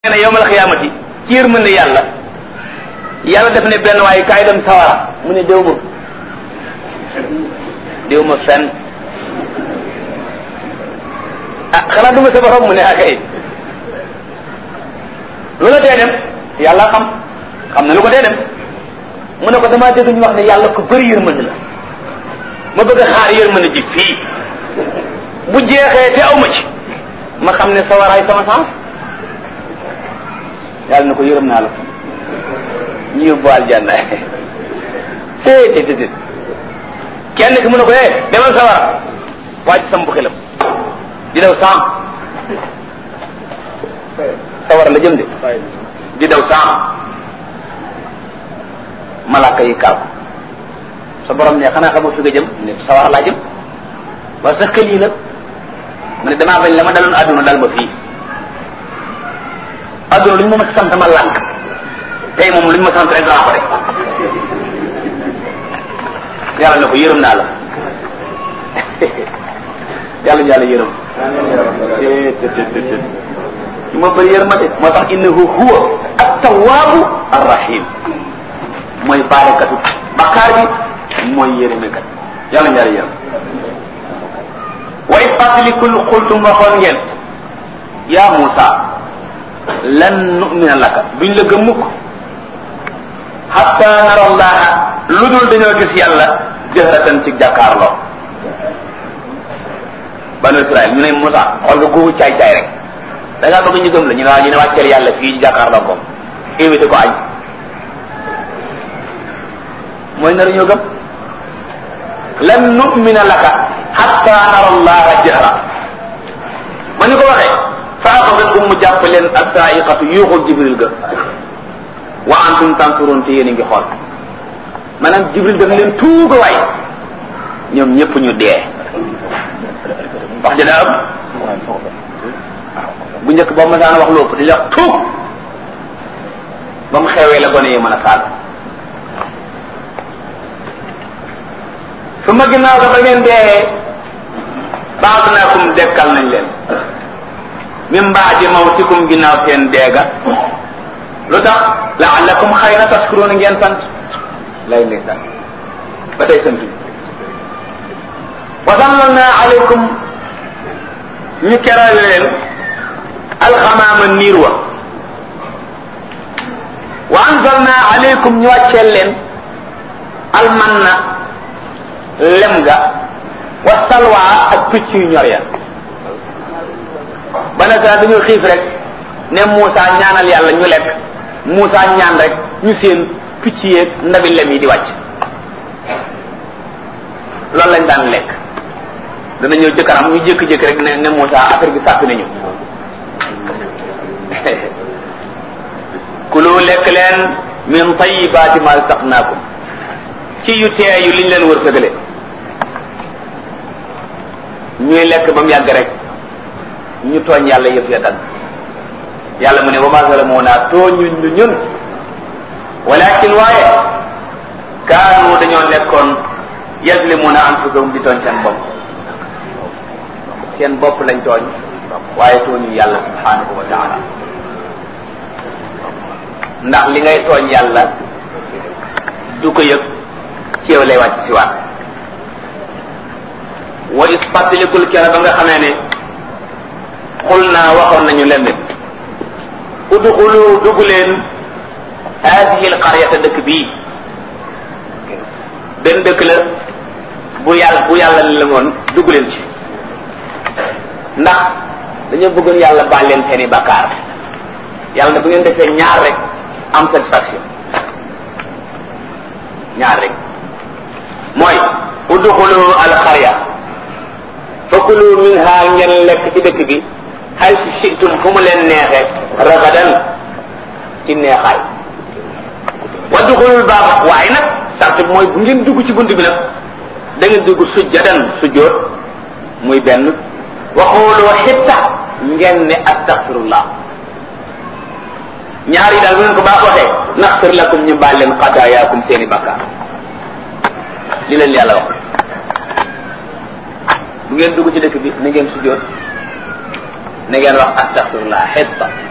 nee na yowmal xiyaamati ci yërmande yàlla yàlla def ne benn waaye kaay dem sawara mu ne déw ma déw ma fenn ah xanaa du ma sa borom mu ne akay lu la tee dem yàlla xam xam na lu ko tee dem mu ne ko damaa dégg ñu wax ne yàlla ko bëri yërmande la ma bëgg a xaar yërmande ji fii bu jeexee te aw ma ci ma xam ne sawaraay sama sens yàlla na ko yërëm naa la ñu yóbbu aljanna té té té kenn ki mu ne ko eh demal sawara wàcc sam bu xelam di daw saam sawara la jëm de di daw saam malaka yi kaaw sa borom ne xanaa xamoo fi nga jëm ne sawara laa jëm waaye sa xel yi nag ma ne damaa bañ la ma daloon àdduna dal ma fii àdduna lu ñu ma sant ma lànk tey moom lu ñu ma sant rek danaa ko def yàlla ne ko yërëm naa la yàlla ñu yàlla yërëm ñu ma bëri yërëm ma de moo tax innahu huwa at-tawwabu ar-rahim mooy baalekatu bakkaar bi mooy yërëmekat yàlla ñu yàlla yërëm way fàttalikul xultum waxoon ngeen yaa Muusa lan nu'mina laka duñ la gëm mukk hatta nara allaha lu dul dañoo gis yàlla jëhratan ci jàkkaarloo banu Israël ñu ne Muusa xool nga googu caay caay rek da ngaa bëgg ñu gëm la ñu ne waa ñu ne wàcceel yàlla fii jàkkaarloo ko invité ko añ mooy nar ñoo gëm lan nu'mina laka hatta nara allaha jahra ma ñu ko waxee fa axadatkum mu jàpp leen assaa'iqatu yuuxul jibril ga wa antum tansuruun te yéen a ngi xool maanaam jibril daf leen tuuga waay ñoom ñëpp ñu dee wax ja daa am bu njëkk boo masaan wax lu ëpp di wax tuug ba mu xewee la gone yi mën a saaga su ma ginnaaw ga ba ngeen dee ba'adnaakum dekkal nañ leen min baadi mawtikum ginnaaw seen deega lu tax la'allakum xëy na tashkuruun ngeen sant lay ndeysaan ba tey sant wa zallalna alaykum ñu keral leen alxamaama niir wa wa anzalna alaykum ñu wàcceel leen almanna lem ga wa salwa ak picc yu ñor ya ba nag dañoo xiif rek ne Moussa ñaanal yàlla ñu lekk Moussa ñaan rek ñu seen picc yeeg ndabi lem yi di wàcc loolu lañ daan lekk dana ñëw ci kanam ñu jékki-jékki rek ne ne Moussa affaire bi sàppi nañu kulu lekk leen min tayyibaati ma razaqnaakum ci yu teeyu liñ leen wërsëgale ñuy lekk ba mu yàgg rek ñu tooñ yàlla yëf ya dagg yàlla mu ne wa ma zalamuna tooñuñ ñu ñun walakin waaye kaanu dañoo nekkoon yazlimuna anfusahum di tooñ seen bopp seen bopp lañ tooñ waaye tooñu yàlla subhanahu wa taala ndax li ngay tooñ yàlla du ko yëg ci yow lay wàcc si waat wa is fàttalikul kera ba nga xamee ne xul naa waxoon nañu leen ne udxulu dugg leen haadihi alqaryata dëkk bii benn dëkk la bu yàlla bu yàlla la woon dugg leen ci ndax dañoo bëggoon yàlla baal leen seeni bakkaar yàlla ne bu ngeen defee ñaar rek am satisfaction ñaar rek mooy udxulu alqarya fakulu minha ngeen lekk ci dëkk bi xay si situm fu mu leen neexe ragadan ci neexaay wadduxulul baaba waaye nag sart bi mooy bu ngeen dugg ci bunt bi nag da ngeen dugg sujjadan sujjóot muy benn waxooloo xitta ngeen ne astaxfirullah ñaar yi daal bu ngeen ko baax waxee naxfir lakum ñu baal leen xadaayaakum seeni bakkaar li leen yàlla wax bu ngeen dugg ci dëkk bi na ngeen sujjóot na ngeen wax astaxfirullah xitta